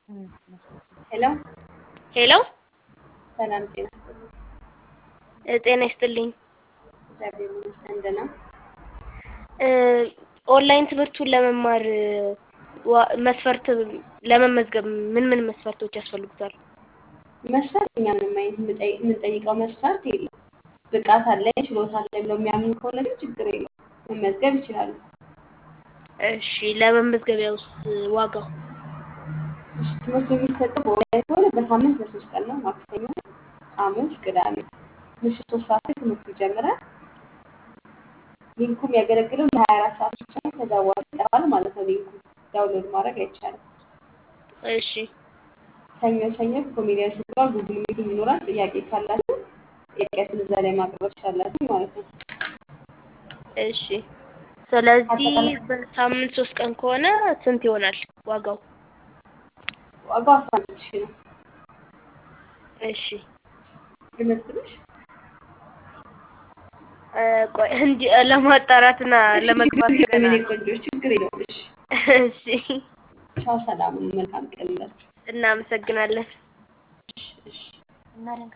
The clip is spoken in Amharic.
ሄሎ ሄሎ ሰላም ጤና ይስጥልኝ። እ ጤና ይስጥልኝ። እግዚአብሔር ይመስገን ደህና። እ ኦንላይን ትምህርቱን ለመማር ዋ- መስፈርት ለመመዝገብ ምን ምን መስፈርቶች ያስፈልጉታል? መስፈርት እኛ ምንም አይነት የምንጠይ- የምንጠይቀው መስፈርት የለም። ብቃት አለኝ ችሎታ አለኝ ብለው የሚያምኑ ከሆነ ግን ችግር የለም መመዝገብ ይችላሉ። እሺ ለመመዝገቢያውስ ዋጋው? እሺ ትምህርቱ የሚሰጠው በኦንላይን ከሆነ በሳምንት ለሶስት ቀን ነው። ማክሰኞ፣ ሐሙስ፣ ቅዳሜ ምሽት ሶስት ሰዓት ላይ ትምህርቱ ይጀምራል። ሊንኩ የሚያገለግለው ለሀያ አራት ሰዓት ብቻ ነው። ከዛ በኋላ ይጠፋል ማለት ነው። ሊንኩ ዳውንሎድ ማድረግ አይቻልም። እሺ ሰኞ ሰኞ ኮሜዲያን ስትባል ጉግል ሚቲንግ ይኖራል። ጥያቄ ካላችሁ ጥያቄያችሁን እዛ ላይ ማቅረብ ትችላላችሁ ማለት ነው። እሺ ስለዚህ አጠቃላይ በሳምንት ሶስት ቀን ከሆነ ስንት ይሆናል ዋጋው? ዋጋው አስራ አምስት ሺህ ነው። እሺ ልመዝግብሽ? እ ቆይ እንዲ ለማጣራትና እሺ ለመግባት ችግር ገና የለም የኔ ነው። ቆንጆች፣ ችግር የለውም። እሺ እሺ ቻው፣ ሰላም፣ መልካም ቀን ይላችሁ። እናመሰግናለን። እሺ እሺ እናደንቃለን።